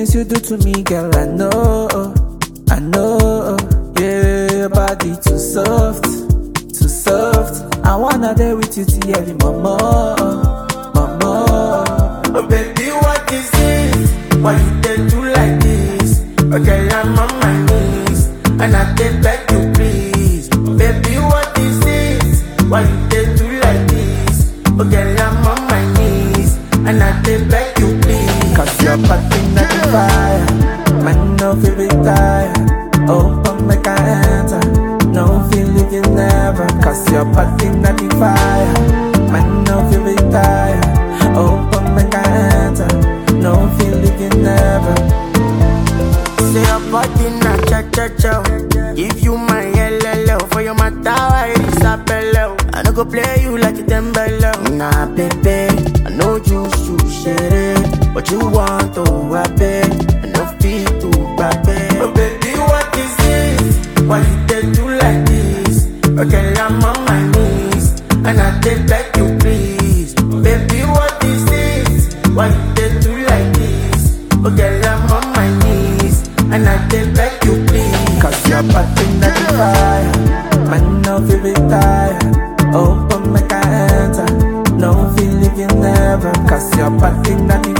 things you do to me, girl, I know, I know. Yeah, your body too soft, too soft. I wanna day with you till early, mama, mama. Oh baby, what is this? Why you dey do like this? Okay, I'm on my knees and I dey beg you please. Baby, what is this? Why you dey do like this? Okay, I'm on my knees and I dey beg you please. Cause your body not the fire, man, no feel retire. Open make I enter, no feel if you never. Cause your body not the fire, man, no feel retire. Open make I enter, no feel if you never. Say your body na cha cha cha. Give you my LLO for your matter, I Isabella. I no go play you like a Dembele. Nah, baby, I know you should share it, but you want to I bet. I no fit to baby. Oh baby, what is this? Why you dey do like this? Okay, I'm on my knees and I dey beg you please. Baby, what is this? Why you dey do like this? Okay, I'm on my knees and I dey beg you please. Cause your body not the fire, man, no feel retire. Open make I enter, no feel if you never. Cause your body not the